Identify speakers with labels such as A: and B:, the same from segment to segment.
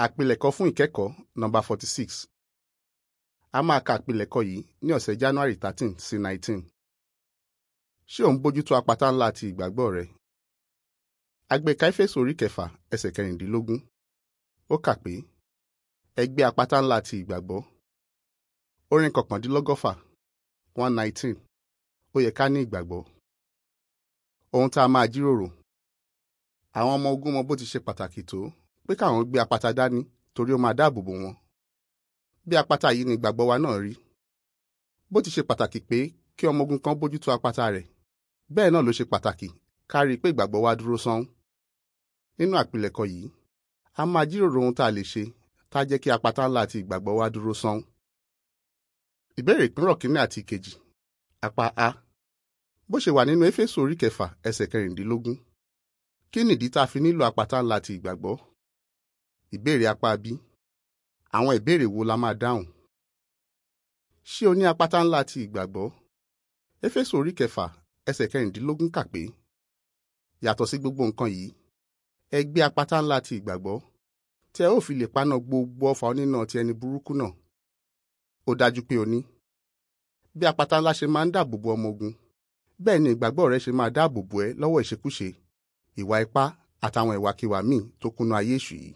A: àpilẹ̀kọ fún ìkẹ́kọ̀ọ́ nọ́mbà forty six a máa ka àpilẹ̀kọ yìí ní ọ̀sẹ̀ january thirteen sí nineteen ṣé ò ń bójútó apata ńlá ti ìgbàgbọ́ rẹ agbèka éfésù orí kẹfà ẹsẹ̀ kẹrìndínlógún ó kà pé ẹgbẹ́ apata ńlá ti ìgbàgbọ́ orin kọkàndínlọ́gọ́fà one nineteen ó yẹ ká ní ìgbàgbọ́ ohun tá a máa jíròrò àwọn ọmọ ogun mọ bó ti ṣe pàtàkì tó pé káwọn gbé apata dání torí ó máa dáàbò bò wọn bí apata yìí ni ìgbàgbọ́ wa náà rí bó ti ṣe pàtàkì pé kí ọmọ ogun kan bójútó apata rẹ̀ bẹ́ẹ̀ náà ló ṣe pàtàkì ká rí i pé ìgbàgbọ́ wa dúró sán nínú àpilẹ̀kọ yìí a máa jíròrò ohun tá a lè ṣe tá a jẹ́ kí apata ńlá àti ìgbàgbọ́ wa dúró sán ìbéèrè ìpínrọ̀ kínní àti ìkejì apá a bó ṣe wà nínú éfésù orí kẹfà ẹsẹ̀ kẹrìndínlógún kí nìdí tá a fi nílò apata ńlá ti ìgbàgbọ́ ìbéèrè apá b àwọn ìbéèrè wo la máa dáhùn ṣé o ní apata ńlá ti ìgbàgbọ́ éfésù orí kẹfà ẹsẹ̀ kẹrìndínlógún kà pé yàtọ̀ sí gbogbo nǹkan yìí ẹ gbé apata ńlá ti ìgbàgbọ́ tẹ ó fi lè paná gbogbo ọfà onínà ti ẹni burúkú náà ó dájú pé o ní bí apata ńlá ṣe máa ń dáàbò bo ọmọ ogun bẹ́ẹ̀ ni ìgbàgbọ́ rẹ ṣe máa dáàbò bo ẹ lọ́wọ́ ìṣekúṣe ìwà ipá àtàwọn ìwàkiwà míì tó kúnnú ayé èṣù yìí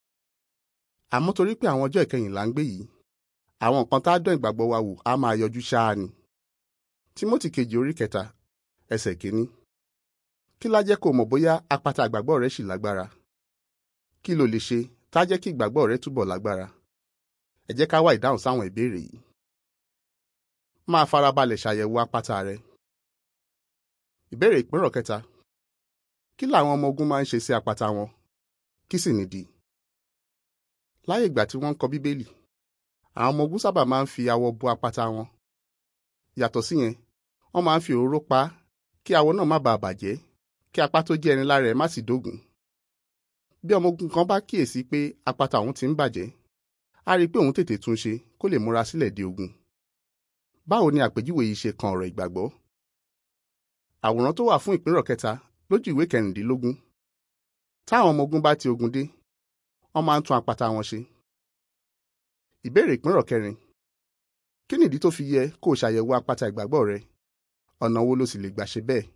A: àmọ́ torí pé àwọn ọjọ́ ìkẹyìn là ń gbé yìí àwọn nǹkan tá a dán ìgbàgbọ́ wa wò á máa yọjú ṣáá ni Tímótì kejì orí kẹta ẹsẹ̀ kínní kí lá jẹ́ kó mọ̀ bóyá apata ìgbàgbọ́ rẹ ṣì lágbára kí lo lè ṣe tá a jẹ́ kí ìgbàgbọ́ rẹ túbọ̀ lágbára ẹ jẹ́ ká wá ìdáhùn sáwọn ìbéèrè yìí máa farabalẹ̀ ṣàyẹ̀wò apata rẹ ìbéèrè ìpínrọ̀ kẹta kí làwọn ọmọ ogun máa ń ṣe sí apata wọn kí sì nìdí láyé ìgbà tí wọ́n ń kọ bíbélì àwọn ọmọ ogun sábà máa ń fi awọ bo apata wọn yàtọ̀ síyẹn wọ́n máa ń fi òróró pa á kí awọ náà má bàa bàjẹ́ kí apá tó jẹ́ ẹni lára ẹ̀ má sì dógùn bí ọmọ ogun kan bá kíyèsí pé apata òun ti ń bàjẹ́ á rí i pé òun tètè tún ṣe kó lè múra sílẹ̀ de ogun báwo ni àpèjúwe yìí ṣe kan ọ̀rọ̀ ìgbàgbọ́ àwòrán tó wà fún ìpínrọ̀ kẹta lójú ìwé kẹrìndínlógún táwọn ọmọ ogun bá ti ogun dé wọ́n máa ń tún apata wọn ṣe. ìbéèrè ìpínrọ̀ kẹrin kí nìdí tó fi yẹ kó o ṣàyẹ̀wò apata ìgbàgbọ́ rẹ ọ̀nà wo ló sì lè gbà ṣe bẹ́ẹ̀.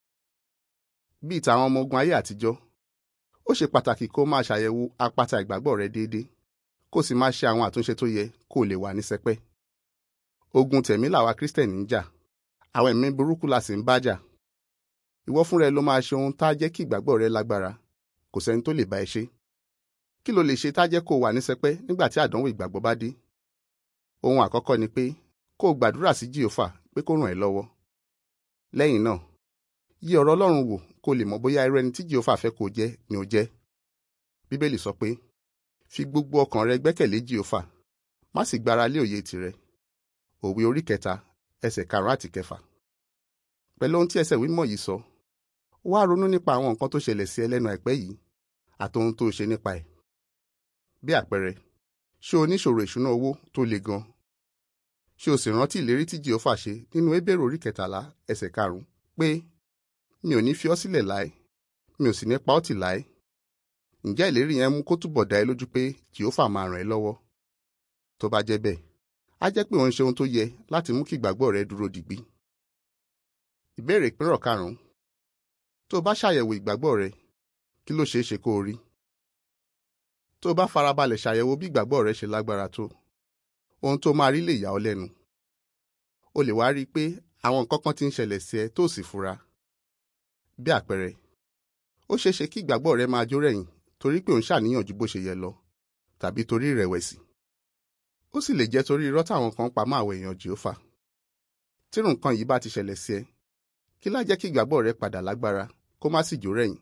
A: bíi tàwọn ọmọ ogun ayé àtijọ́ ó ṣe pàtàkì kó o máa ṣàyẹ̀wò apata ìgbàgbọ́ rẹ déédéé kó o sì máa ṣe àwọn àtúnṣe tó yẹ kó o lè wà ní sẹpẹ́. ogun tẹ̀mí làwa kírísítẹ̀nì ń jà àwọn ẹ̀mí burúkú la sì ń bá jà ìwọ fúnra ẹ ló máa ṣe ohun tá a jẹ́ kí ìgbàgbọ́ rẹ lágbára kò sẹ́ni tó lè bá ẹ ṣe kí ló lè ṣe tá a jẹ́ kó o wà ní sẹpẹ́ nígbà tí àdánwò ìgbàgbọ́ bá dé ohun àkọ́kọ́ ni pé kó o gbàdúrà sí jìhófà pé kó ràn ẹ́ lọ́wọ́ lẹ́yìn náà yí ọ̀rọ̀ Ọlọ́run wò kó o lè mọ̀ bóyá irú ẹni tí jìhófà fẹ́ kó o jẹ́ ni o jẹ́ bíbélì sọ pé fi gbogbo ọkàn rẹ gbẹ́kẹ̀lé jìhófà má sì gbára lé òye tìrẹ òwe orí kẹta ẹsẹ̀ karùn-ún àti kẹfà pẹ̀lú ohun tí ẹsẹ̀ wímọ̀ yìí sọ wá ronú nípa àwọn nǹkan tó ṣẹlẹ̀ sí ẹ lẹ́nu àìpẹ́ yìí àti ohun tó ṣe nípa ẹ̀. bí àpẹẹrẹ ṣé o níṣòro ìṣúná owó tó le gan ṣé o sì rántí ìlérí tí jehova ṣe nínú Hébérù orí kẹtàlá ẹsẹ̀ karùn-ún pé mi ò ní fi ọ́ sílẹ̀ láé mi ò sì ní pa ọ́ tì láé ǹjẹ́ ìlérí yẹn mú kó túbọ̀ dá ẹ lójú pé jehova máa ràn ẹ́ lọ́wọ́ tó bá jẹ́ bẹ́ẹ̀ á jẹ́ pé òun ṣe ohun tó yẹ láti mú kí ìgbàgbọ́ rẹ dúró digbí. ìbéèrè ìpínrọ̀ karùn-ún tó o bá ṣàyẹ̀wò ìgbàgbọ́ rẹ kí ló ṣeé ṣe kó o rí tó o bá farabalẹ̀ ṣàyẹ̀wò bí ìgbàgbọ́ rẹ ṣe lágbára tó ohun tó máa rí lè yà ọ́ lẹ́nu o lè wá rí i pé àwọn nǹkan kan ti ń ṣẹlẹ̀ sí ẹ tó sì fura bí àpẹẹrẹ ó ṣeé ṣe kí ìgbàgbọ́ rẹ máa jó rẹ̀yìn torí pé ò ń ṣàníyàn ju bó ṣe yẹ lọ tàbí torí ìrẹ̀wẹ̀sì ó sì lè jẹ́ torí irọ́ táwọn kan pa mọ́ àwọn èèyàn jèófà tírù nǹkan yìí bá ti ṣẹlẹ̀ sí ẹ kí lá jẹ́ kí ìgbàgbọ́ rẹ padà lágbára kó má sì jó rẹ̀yìn.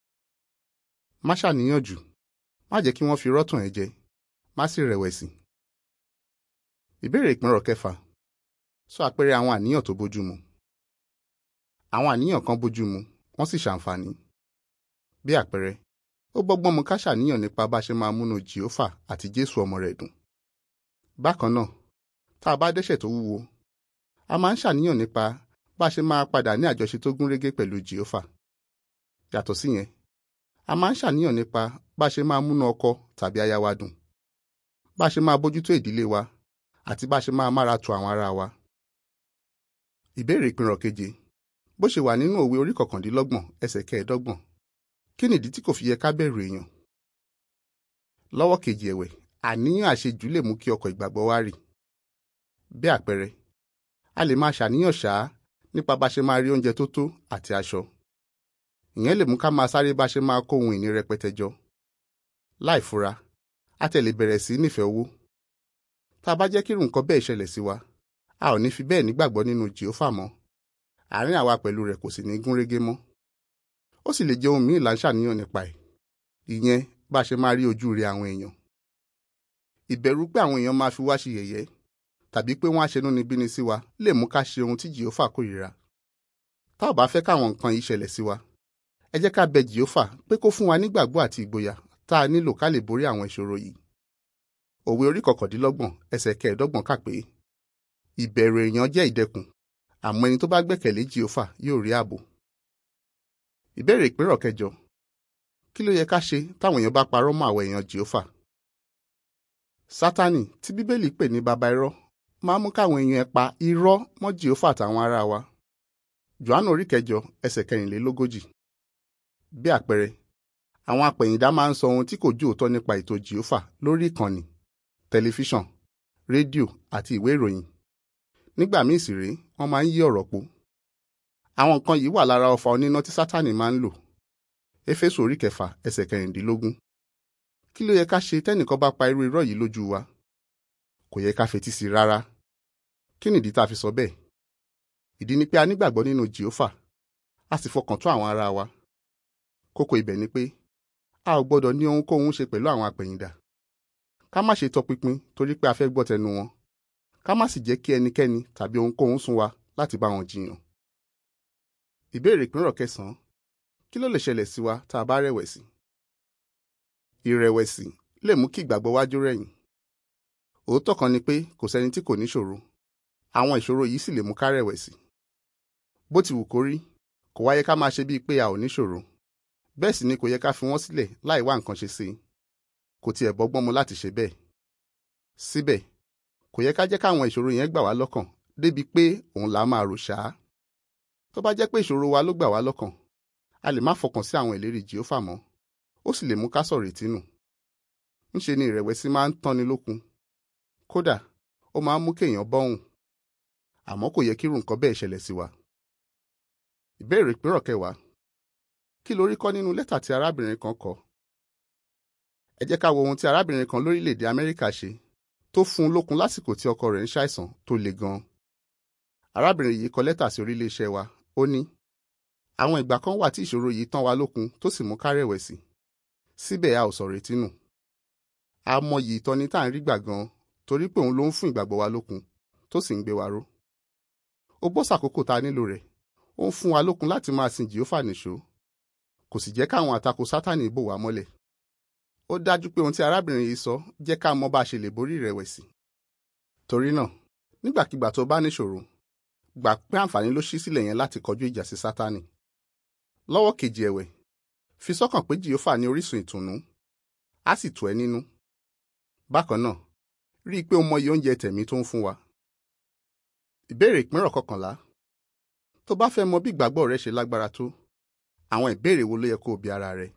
A: má ṣàníyàn jù má jẹ́ kí wọ́n fi rọ́tàn ẹ jẹ má sì rẹ̀wẹ̀sì. ìbéèrè ìpínrọ̀ kẹfà sọ àpẹẹrẹ àwọn àníyàn tó bójúmu. àwọn àníyàn kan bójúmu wọ́n sì ṣàǹfààní. bí àpẹẹrẹ ó bọ́gbọ́n mu ká ṣàníyàn nípa bá ṣe máa múnú jèófà àti jésù ọmọ rẹ̀ dùn. bákan náà tá a bá dẹ́ṣẹ̀ tó wúwo a máa ń ṣàníyàn nípa bá a ṣe máa padà ní àjọṣe tó gún régé pẹ̀lú jehova yàtọ̀ síyẹn a máa ń ṣàníyàn nípa bá a ṣe máa múnú ọkọ tàbí aya wa dùn bá a ṣe máa bójútó ìdílé wa àti bá a ṣe máa mára tu àwọn ará wa. ìbéèrè ìpínrọ̀ keje bó ṣe wà nínú òwe orí kọkàndínlọ́gbọ̀n ẹsẹ̀ kẹẹ̀ẹ́dọ́gbọ̀n kí nìdí tí kò fi yẹ ká bẹ̀rù èèyàn. lọ́wọ́ kejì ẹ̀wẹ̀ àníyàn àṣejù lè mú kí ọkọ̀ ìgbàgbọ́ wa rì. bí àpẹẹrẹ a lè máa ṣàníyàn ṣáá nípa bá ṣe máa rí oúnjẹ tó tó àti aṣọ. ìyẹn lè mú ká máa sáré bá ṣe máa kó ohun ìní rẹpẹtẹ jọ. láì fura a tẹ̀ lè bẹ̀rẹ̀ sí nífẹ̀ẹ́ owó. tá a bá jẹ́ kí irú nǹkan bẹ́ẹ̀ ṣẹlẹ̀ sí wa a ò ní fi bẹ́ẹ̀ nígbàgbọ́ nínú jèófà mọ́ àárín àwa pẹ̀lú rẹ̀ kò sì ní gún régé mọ́. ó sì lè jẹ́ ohun míì là ń ṣàníyàn nípa ẹ̀ ìyẹn bá a ṣe máa rí ojú rere àwọn èèyàn. ìbẹ̀rù pé àwọn èèyàn máa fi wá ṣe yẹ̀yẹ́ tàbí pé wọ́n á ṣenú ni bíni sí wa lè mú ká ṣe ohun tí jèófà kórìíra. tá ò bá fẹ́ káwọn nǹkan yìí ṣẹlẹ̀ sí wa ẹ jẹ́ ká bẹ jèófà pé kó fún wa nígbàgbọ́ àti ìgboyà tá a nílò ká lè borí àwọn ìṣòro yìí. òwe orí kọkàndínlọ́gbọ̀n ẹsẹ̀ kẹẹ̀ẹ́dọ́gbọ̀n kà pé ìbẹ̀rù èèyàn jẹ́ ìdẹkùn àmọ́ ẹni tó bá gbẹ́kẹ̀lé jèófà yóò rí ààbò. ìbéèrè ìpínrọ̀ kẹjọ kí ló yẹ ká ṣe táwọn èèyàn bá parọ́ mọ́ àwọn èèyàn jèófà. sátánì tí bíbélì pè ní baba irọ́ máa mú káwọn èèyàn ẹ pa irọ́ mọ́ jèófà àtàwọn ará wa. jòhánù orí kẹjọ ẹsẹ̀ kẹrìnlélógójì. bí àpẹẹrẹ àwọn apẹ̀yìndá máa ń sọ ohun tí kò jó òótọ́ nípa ètò jèófà lórí ìkànnì tẹlifíṣàn rédíò àti ìwé ìròyìn nígbà míì sì rèé wọ́n máa ń yí ọ̀rọ̀ po. àwọn nǹkan yìí wà lára ọfà oníná tí sátánì máa ń lò. éfésù orí kẹfà ẹsẹ̀ kẹrìndínlógún. kí ló yẹ ká ṣe tẹ́nìkan bá pa irú irọ́ yìí lójú wa? kò yẹ ká fetí sí i rárá. kí nìdí tá a fi sọ bẹ́ẹ̀? ìdí ni pé a nígbàgbọ́ nínú jèófà a sì fọkàn tó àwọn ará wa. kókó ibẹ̀ ni pé a ò gbọ́dọ̀ ní ohunkóhun ṣe pẹ̀lú àwọn apẹ̀yìndà. ká má ṣe tọpinpin torí pé a fẹ́ gbọ́ tẹnu wọn ká má sì jẹ́ kí ẹnikẹ́ni tàbí ohunkóhun sún wa láti bá wọn jiyàn. ìbéèrè ìpínrọ̀ kẹsàn-án kí ló lè ṣẹlẹ̀ sí wa tá a bá rẹ̀wẹ̀sì? ìrẹ̀wẹ̀sì lè mú kí ìgbàgbọ́ wa jó rẹ̀yìn. òótọ́ kan ni pé kò sẹ́ni tí kò níṣòro àwọn ìṣòro yìí sì lè mú ká rẹ̀wẹ̀sì. bó ti wù kó rí kò wáyé ká máa ṣe bíi pé a ò níṣòro bẹ́ẹ̀ sì ni kò yẹ ká fi wọ́n sílẹ̀ láì wá nǹkan ṣe sí i kò tiẹ̀ bọ́gbọ́n mu láti ṣe bẹ́ẹ̀. síbẹ̀ kò yẹ ká jẹ́ káwọn ìṣòro yẹn gbà wá lọ́kàn débi pé òun là á máa rò ṣáá. tó bá jẹ́ pé ìṣòro wa ló gbà wá lọ́kàn a lè má fọkàn sí àwọn ìlérí jèófà mọ́ ó sì lè mú ká sọ̀rọ̀ ìtínú. ńṣe ni ìrẹ̀wẹ̀sì máa ń tánni lókun kódà ó máa ń mú kéèyàn bọ́hùn àmọ́ kò yẹ kí irú nǹkan bẹ́ẹ̀ ṣẹlẹ̀ sí wa. ìbéèrè ìpínrọ̀ kẹwàá kí lórí kọ́ nínú lẹ́tà tí arábìnrin kan kọ? ẹ jẹ́ ká wo ohun tí arábìnrin kan lórílẹ̀‐èdè Amẹ́ríkà ṣe tó fún un lókun lásìkò tí ọkọ rẹ̀ ń ṣàìsàn tó le gan-an. arábìnrin yìí kọ lẹ́tà sí orílẹ̀-iṣẹ́ wa ó ní àwọn ìgbà kan wà tí ìṣòro yìí tán wa lókun tó sì mú ká rẹ̀wẹ̀sì síbẹ̀ a ò sọ retí nù. a mọyì ìtọ́ni tá à ń rí gbà gan-an torí pé òun ló ń fún ìgbàgbọ́ wa lókun tó sì ń gbé wa ró. ó bọ́ sàkókò tá a nílò rẹ̀ ó ń fún wa lókun láti máa sin jìófà nìṣó kò sì jẹ́ káwọn àtakò sátánì bò wá mọ́lẹ̀ ó dájú pé ohun tí arábìnrin yìí sọ jẹ́ ká mọ̀ bá a ṣe lè borí ìrẹ̀wẹ̀sì. torí náà nígbàkigbà tó bá níṣòro gbà pé àǹfààní ló ṣí sílẹ̀ yẹn láti kọjú ìjà sí sátánì. lọ́wọ́ kejì ẹ̀wẹ̀ fi sọ́kàn pé jìófà ní orísun ìtùnú á sì tù ẹ́ nínú. bákan náà rí i pé o mọyì oúnjẹ tẹ̀mí tó ń fún wa. ìbéèrè ìpínrọ̀ kọkànlá tó bá fẹ́ mọ bí ìgbàgbọ́ rẹ ṣe lágbára tó àwọn ìbéèrè wo ló yẹ kó o bi ara rẹ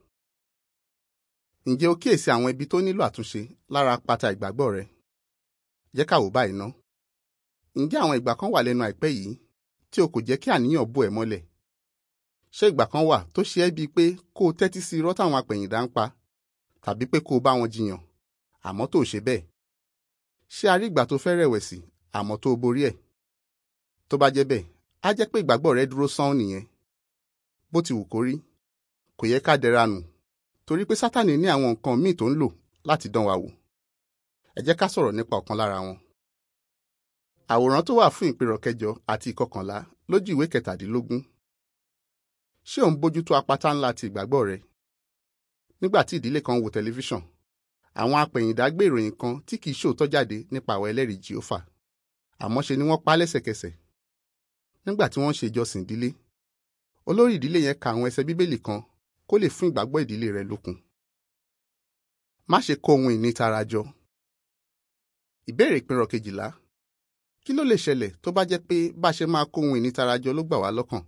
A: ǹjẹ́ o kíyèsí àwọn ibi tó nílò àtúnṣe lára pátá ìgbàgbọ́ rẹ? jẹ́ ká wò báyìí ná. ǹjẹ́ àwọn ìgbà kan wà lẹ́nu àìpẹ́ yìí tí o kò jẹ́ kí àníyàn bò ẹ́ mọ́lẹ̀? ṣé ìgbà kan wà tó ṣe ẹ́ bíi pé kó o tẹ́tí sí irọ́ táwọn apẹ̀yìndà ń pa tàbí pé kó o bá wọn jiyàn àmọ́ tó o ṣe bẹ́ẹ̀? ṣé a rí ìgbà tó fẹ́ rẹ̀wẹ̀sì àmọ́ tó o borí ẹ̀? tó bá jẹ́ bẹ́ẹ̀ á jẹ́ pé ìgbàgbọ́ rẹ dúró sán nìyẹn. bó ti wù kó rí kò yẹ ká dẹra nù torí pé sátani ní àwọn nǹkan míì tó ń lò láti dán wa wò ẹ jẹ́ ká sọ̀rọ̀ nípa ọ̀kan lára wọn. àwòrán tó wà fún ìpìrọ̀ kẹjọ àti ìkọkànlá lójú ìwé kẹtàdínlógún ṣé ò ń bójútó apáta ńlá ti ìgbàgbọ́ rẹ nígbà tí ìdílé kan wo tẹlifíṣàn àwọn apẹ̀yìndà gbé ìròyìn kan tí kìí ṣòótọ́ jáde nípa àwọn ẹlẹ́rìí jèófà àmọ́ ṣe ni wọ́n pa á lẹ́sẹ̀kẹsẹ̀ nígbà tí wọ́n ń ṣe ìjọsìn ìdílé olórí ìdílé yẹn ka àwọn ẹsẹ̀ bíbélì kan kó kó lè fún ìgbàgbọ́ ìdílé rẹ lókun. má ṣe kó ohun ìní tara jọ. ìbéèrè ìpínrọ̀ kejìlá kí ló lè ṣẹlẹ̀ tó bá jẹ́ pé bá a ṣe máa kó ohun ìní tara jọ ló gbà wá lọ́kàn.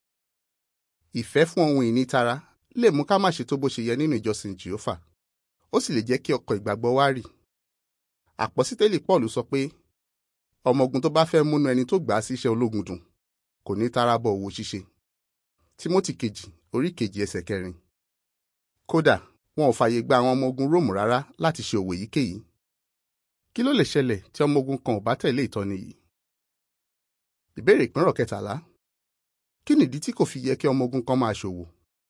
A: ìfẹ́ fún ohun ìní tara lè mú ká má ṣe tó bó ṣe yẹ nínú ìjọsìn jehova ó sì lè jẹ́ kí ọkọ̀ ìgbàgbọ́ wa rì. àpọ́sítélì paul sọ pé ọmọ ogun tó bá fẹ́ múnú ẹni tó gbà á síṣẹ́ ológun dùn kò ní tara bọ òwò ṣíṣe. timothy kejì orí kejì ẹsẹ̀ kẹrin. kódà wọn ò fààyè gba àwọn ọmọ ogun róòmù rárá láti ṣe òwò èyíkéyìí. kí ló lè ṣẹlẹ̀ tí ọmọ ogun kan ò bá tẹ̀lé ìtọ́ni yìí? ìbéèrè ìpínrọ̀ kẹtàlá kí nìdí tí kò fi yẹ kí ọmọ ogun kan máa ṣòwò?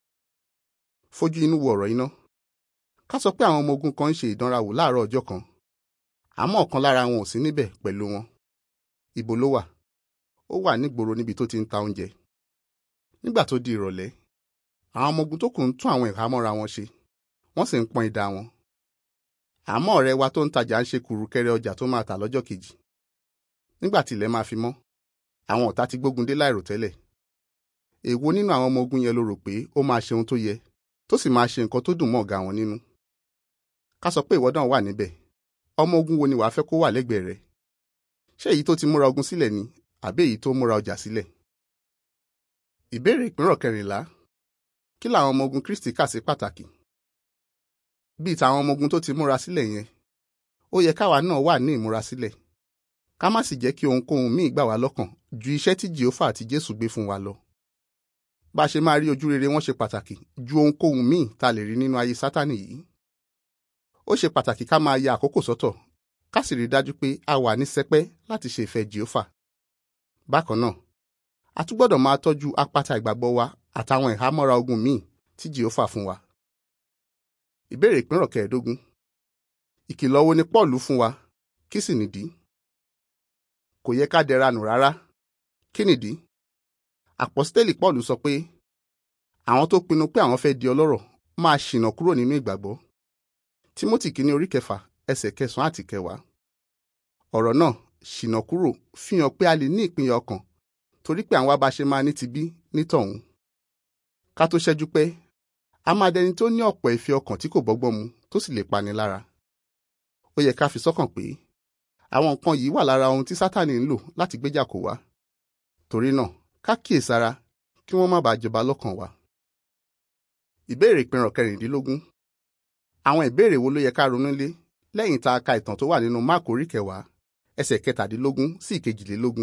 A: fojú inú wo ọ̀rọ̀ iná. ká sọ pé àwọn ọmọ ogun kan ń ṣe ìdánrawò láàárọ̀ ọjọ́ kan àmọ́ ọ̀kan lára wọn ò sí níbẹ̀ pẹ̀lú wọn. ibo ló wà? ó wà nígboro níbi tó ti ń ta oúnjẹ. nígbà tó di ìrọ̀lẹ́ àwọn ọmọ ogun tó kù ń tún àwọn ìhámọ́ra wọn ṣe wọ́n sì ń pọ́n idà wọn. àmọ́ ọ̀rẹ́ wa tó ń tajà ń ṣe kùrùkẹrẹ ọjà tó máa tà lọ́jọ́ kejì. nígbà tí ilẹ̀ máa fi mọ́ àwọn ọ̀tá ti gbógun dé láìròtẹ́lẹ̀. èwo nínú àwọn ọmọ ogun yẹn ló rò pé ó máa ṣe ohun tó yẹ tó sì máa ṣe nǹkan tó dùn mọ́ ọ̀gá wọn nínú. ká sọ pé ìwọ náà wà níbẹ̀ ọmọ ogun wo ni wàá fẹ́ kó wà lẹ́gbẹ̀ẹ́ rẹ̀? ṣé èyí tó ti múra ogun sílẹ̀ ni àbí èyí tó múra ọjà sílẹ̀? ìbéèrè ìpínrọ̀ kẹrìnlá kí làwọn ọmọ ogun Kristi kà sí pàtàkì? bíi tàwọn ọmọ ogun tó ti múra sílẹ̀ yẹn ó yẹ káwa náà wà ní ìmúra sílẹ̀ ká má sì jẹ́ kí ohunkóhun míì gbà wá lọ́kàn ju iṣẹ́ tí Jèhófà àti Jésù gbé fún wa lọ. bá a ṣe máa rí ojú rere wọn ṣe pàtàkì ju ohunkóhun míì tá a lè rí nínú ayé Sátánì yìí. ó ṣe pàtàkì ká máa ya àkókò sọ́tọ̀ ká sì rí i dájú pé a wà ní sẹpẹ́ láti ṣe ìfẹ́ Jèhófà. bákan náà a tún gbọ́dọ̀ máa tọ́jú apáta ìgbàgbọ́ wa àtàwọn ìhámọ́ra ogun míì tí Jèhófà fún wa. ìbéèrè ìpínrọ̀ kẹẹ̀ẹ́dógún ìkìlọ̀ wo ni Pọ́ọ̀lù fún wa kí sì nìdí? kò yẹ ká dẹra nù rárá kí nìdí? àpọ́sítélì Pọ́ọ̀lù sọ pé àwọn tó pinnu pé àwọn fẹ́ di ọlọ́rọ̀ máa ṣìnà kúrò nínú ìgbàgbọ́. Tímótì kìíní orí kẹfà ẹsẹ̀ kẹsàn-án àti kẹwàá. ọ̀rọ̀ náà ṣìnà kúrò fi hàn pé a lè ní ìpínyà ọkàn torí pé àwọn abáṣe máa ní tibí nítọ̀hún. ká tó ṣẹ́jú pé a máa dẹni tó ní ọ̀pọ̀ ìfẹ́ ọkàn tí kò bọ́gbọ́n mu tó sì lè pani lára. ó yẹ ká fi sọ́kàn pé àwọn nǹkan yìí wà lára ohun tí Sátánì ń lò láti gbéjà kò wá. torí náà ká kíyèsára kí wọ́n má bàa jọba lọ́kàn wa. ìbéèrè ìpínrọ̀ kẹrìndínlógún àwọn ìbéèrè wo ló yẹ ká ronú lé lẹ́yìn tá a ka ìtàn tó wà nínú Máàkù orí kẹwàá ẹsẹ̀ kẹtàdínlógún sí ìkejìlélógún.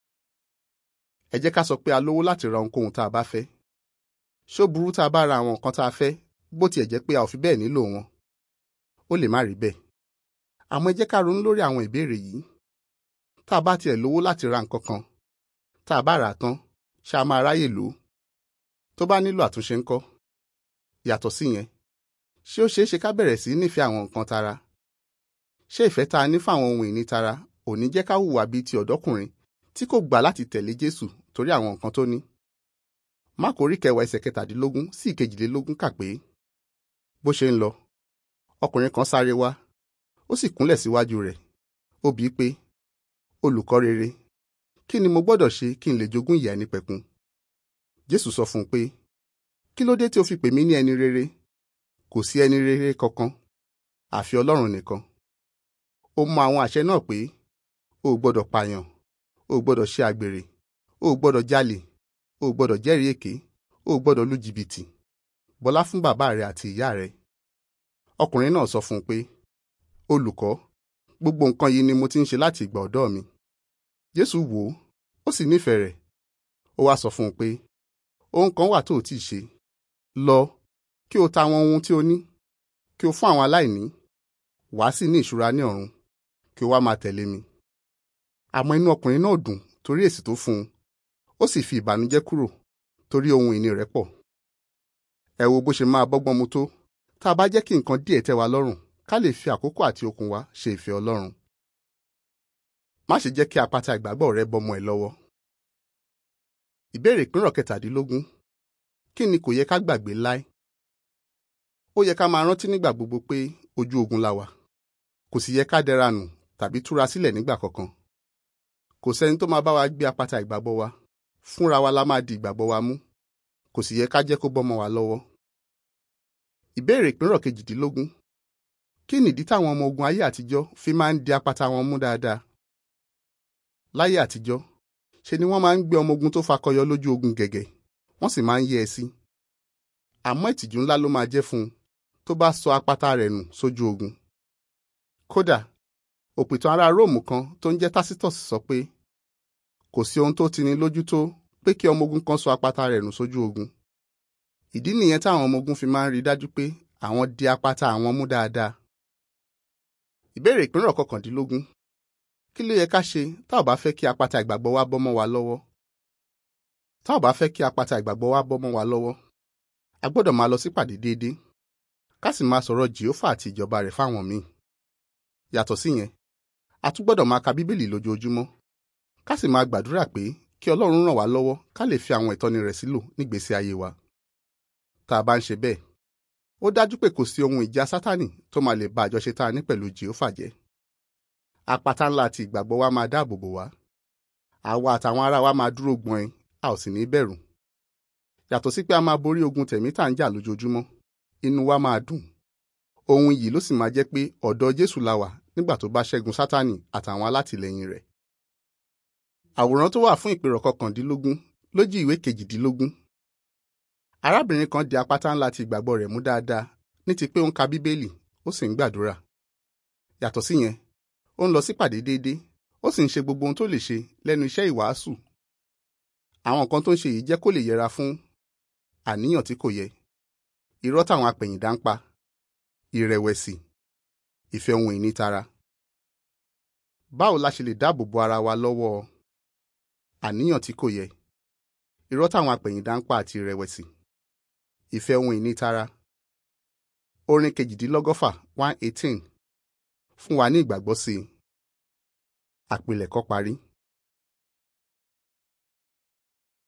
A: ẹ jẹ́ ká sọ pé a lówó láti ra ohunkóhun tá a bá fẹ́. ṣó burú tá a bá ra àwọn nǹkan tá a fẹ́ bó tiẹ̀ jẹ́ pé a ò fi bẹ́ẹ̀ nílò wọn. ó lè má rí bẹ́ẹ̀. àmọ́ ẹ jẹ́ ká ronú lórí àwọn ìbéèrè yìí. tá a bá tiẹ̀ lówó láti ra nǹkan kan tá a bá rà á tán ṣá máa ráyè lò ó. tó bá nílò àtúnṣe ńkọ́? yàtọ̀ sí yẹn ṣé ó ṣeé ṣe ká bẹ̀rẹ̀ sí nífẹ̀ẹ́ àwọn nǹkan tara? ṣé ìfẹ́ tá a ní fáwọn ohun ìní tara ò ní jẹ́ ká hùwà bíi ti ọ̀dọ́kùnrin tí kò gbà láti tẹ̀lé Jésù torí àwọn nǹkan tó ní? Máàkù orí kẹwàá ẹsẹ̀ kẹtàdínlógún sí ìkejìlélógún kà pé bó ṣe ń lọ ọkùnrin kan sáré wá ó sì kúnlẹ̀ síwájú rẹ̀ ó bíi pé olùkọ́ rere kí ni mo gbọ́dọ̀ ṣe kí n lè jogún ìyè àìnípẹ̀kun? Jésù sọ fún un pé kí ló dé tí o fi pè mí ní ẹni rere kò sí ẹni rere kankan àfi Ọlọ́run nìkan ó mọ àwọn àṣẹ náà pé o ò gbọ́dọ̀ pààyàn o ò gbọ́dọ̀ ṣe àgbèrè o ò gbọ́dọ̀ jalè o ò gbọ́dọ̀ jẹ́rìí èké o ò gbọ́dọ̀ lu jìbìtì bọlá fún bàbá rẹ àti ìyá rẹ ọkùnrin náà sọ fún un pé olùkọ́ gbogbo nǹkan yìí ni mo ti ń ṣe láti ìgbà ọ̀dọ́ mi Jésù wò ó ó sì nífẹ̀ẹ́ rẹ̀ ó wá sọ fún un pé ohun kan wà tó o tí ì ṣe lọ kí o ta àwọn ohun tí o ní kí o fún àwọn aláìní wàá sì ní ìṣúra ní ọ̀run kí o wá máa tẹ̀lé mi. àmọ́ inú ọkùnrin náà dùn torí èsì tó fún un ó sì fi ìbànújẹ́ kúrò torí ohun ìní rẹ̀ pọ̀. ẹ wo bó ṣe máa bọ́gbọ́n mu tó tá a bá jẹ́ kí nǹkan díẹ̀ tẹ́ wa lọ́rùn ká lè fi àkókò àti okun wa ṣe ìfẹ́ Ọlọ́run. má ṣe jẹ́ kí apáta ìgbàgbọ́ rẹ bọ́mọ ẹ lọ́wọ́. ìbéèrè ìpínrọ̀ kẹtàdínlógún kí ni kò yẹ ká gbàgbé láé? ó yẹ ká máa rántí nígbà gbogbo pé ojú ogun la wà kò sì yẹ ká dẹra nù tàbí túra sílẹ̀ nígbà kankan kò sẹ́ni tó máa bá wa gbé apáta ìgbàgbọ́ wa fúnra wa la máa di ìgbàgbọ́ wa mú kò sì yẹ ká jẹ́ kó bọ́mọ wa lọ́wọ́ ìbéèrè ìpínrọ̀ kejìdínlógún kí nìdí táwọn ọmọ ogun ayé àtijọ́ fi máa ń di apata wọn mú dáadáa láyé àtijọ́ ṣe ni wọ́n máa ń gbé ọmọ ogun tó fakọyọ lójú ogun gẹ̀gẹ̀ wọ́n sì máa ń yẹ́ ẹ sí àmọ́ ìtìjú ńlá ló máa jẹ́ fún un tó bá sọ apata rẹ̀ nù sójú ogun kódà òpìtàn ará róòmù kan tó ń jẹ́ Tacitus sọ pé kò sí ohun tó tini lójú tó pé kí ọmọ ogun kan sọ apata rẹ̀ nù sójú ogun ìdí nìyẹn táwọn ọmọ ogun fi máa ń rí dájú pé àwọn di apata àwọn mú dáadáa ìbéèrè ìpínrọ̀ kọkàndínlógún kí ló yẹ ká ṣe tá ò bá fẹ́ kí apata ìgbàgbọ́ wa bọ́ mọ́ wa lọ́wọ́ tá ò bá fẹ́ kí apata ìgbàgbọ́ wa bọ́ mọ́ wa lọ́wọ́ a gbọ́dọ̀ máa lọ sípàdé déédéé ká sì máa sọ̀rọ̀ jèhófà àti ìjọba rẹ̀ fáwọn míì yàtọ̀ síyẹn a tún gbọ́dọ̀ máa ka bíbélì lójoojúmọ́ ká sì máa gbàdúrà pé kí ọlọ́run ràn wá lọ́wọ́ ká lè fi àwọn ìtọ́ni rẹ̀ sílò nígbésí ayé wa tá a bá ń ṣe bẹ́ẹ̀ ó dájú pé kò sí ohun ìjà sátánì tó máa lè ba àjọṣe tá a ní pẹ̀lú jèhófà jẹ́ apata ńlá àti ìgbàgbọ́ wa máa dáàbò bò wá àwa àtàwọn ará wa máa dúró gbọ̀n a ò sì ní bẹ̀rù yàtọ̀ sí pé a máa borí ogun tẹ̀mí tá à ń jà lójoojúmọ́ inú wa máa dùn ohun yìí ló sì máa jẹ́ pé ọ̀dọ̀ Jésù la wà nígbà tó bá ṣẹ́gun sátánì àtàwọn alátìlẹyìn rẹ̀ àwòrán tó wà fún ìpèrọ̀ kọkàndínlógún lójú ìwé kejìdínlógún arábìnrin kan di apáta ńlá ti ìgbàgbọ́ rẹ̀ mú dáadáa ní ti pé ó ń ka bíbélì ó sì ń gbàdúrà yàtọ̀ síyẹn ó ń lọ sípàdé déédéé ó sì ń ṣe gbogbo ohun tó lè ṣe lẹ́nu iṣẹ́ ìwàásù àwọn nǹkan tó ń ṣe yìí jẹ́ kó lè yẹra fún àníyàn tí kò yẹ irọ́ táwọn apẹ̀yìndà ń pa ìrẹ̀wẹ̀sì ìfẹ́ ohun ìní tara báwo la ṣe lè dáàbò bo ara wa lọ́wọ́ àníyàn tí kò yẹ irọ́ táwọn apẹ̀yìndà ń pa àti ìrẹ̀wẹ̀sì ìfẹ́ ohun ìní tara orin kejìdínlọ́gọ́fà one eighteen fún wa ní ìgbàgbọ́ sí i àpilẹ̀kọ parí.